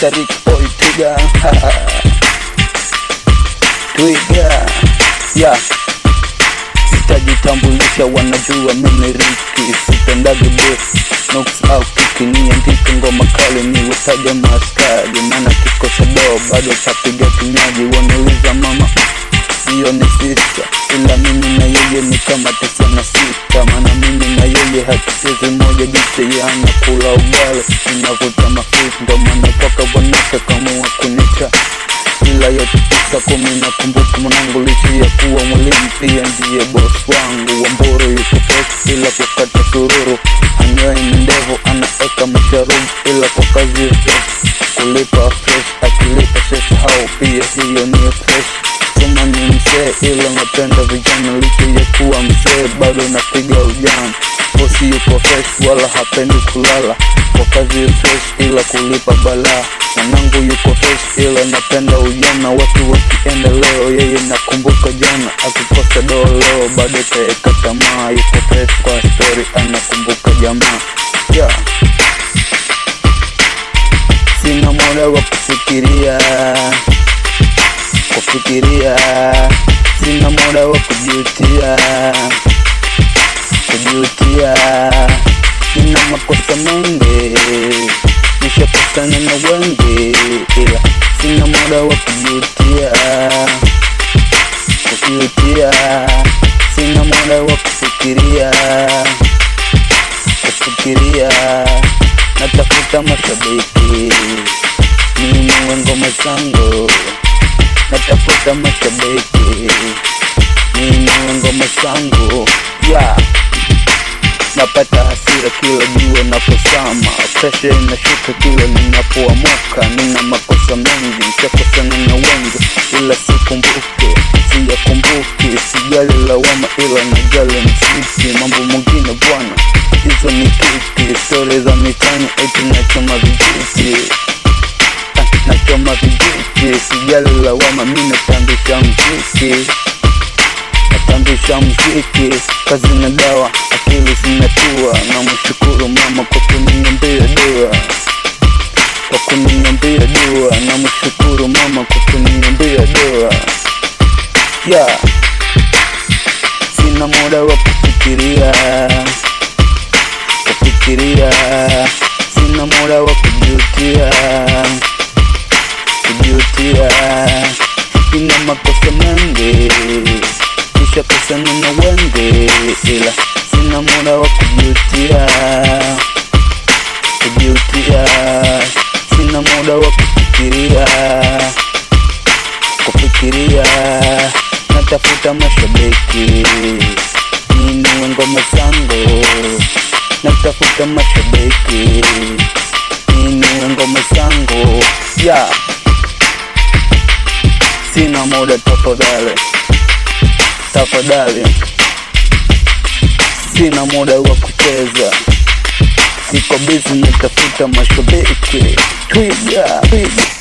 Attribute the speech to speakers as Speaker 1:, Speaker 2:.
Speaker 1: Mr. Rick Boy Twiga Twiga yeah. Sitajitambulisha, wanajua mimi Riki, sipendagi beef Nooks au kiki, niandike ngoma kali niwetaje maskari, maana kikosa doo bado tapiga kinywaji, wanauliza mama hiyo ni sista, ila mimi na yeye ni kama tisa na sita, maana mimi na yeye hatuchezi moja, jinsi ya anakula ugali, ninavuta mafuta, ndo maana kwaka bwanake kamua kunita ila yote tisa kumi nakumbuka mwanangu licha ya kuwa mwalimu pia ndiye boss wangu wamboro yuko fresh ila kukata sururu anyway ni ndevu anaeka masharubu ila kwa kazi ya fresh kulipa fresh akilipa sesa hao pia hiyo ni fresh kama ni mzee ila napenda vijana licha ya kuwa mzee bado napiga ujana bosi yuko fresh wala hapendi kulala kwa kazi fresh ila kulipa balaa mwanangu yuko fresh ila napenda ujana watu wakienda leo yeye nakumbuka jana akikosa doo leo bado taeka tamaa yuko fresh kwa story anakumbuka jamaa yeah. sina muda wa kufikiria kufikiria sina muda wa kujutia kujutia nina makosa mengi nishakosana na wengi ila sina muda wa kujutia kujutia sina muda wa kufikiria kufikiria natafuta mashabiki ninunue ngoma zangu natafuta mashabiki ninunue ngoma zangu yeah. napata hasira kila jua napozama, presha inashuka kila ninapoamuka. Nina makosa mengi, nishakosana na wengi, ila sikumbuke, siyakumbuki, sijali lawama, ila najali mziki. Mambo mengine bwana, hizo ni kiki, stori za mitani, eti nachoma vijiti Ah, nachoma vijiti, sijali lawama, mi natambisha mziki natambisha mziki, kazi na dawa, akili zinatua. Na mshukuru mama kwa kuniambia dua, kwa kuniambia dua. Na mshukuru mama kwa kuniambia dua. Yeah, sina muda wa kufikiria, kufikiria, sina muda wa kujutia, kujutia. Ina makosa mengi nishakosana na wengi, ila sina muda wa kujutia, kujutia. Sina muda wa kufikiria, kufikiria. Natafuta mashabiki ninunue ngoma zangu, natafuta mashabiki ninunue ngoma zangu yeah. Sina muda tafadhali tafadhali, sina muda wa kucheza, niko busy natafuta mashabiki. Twiga, twiga.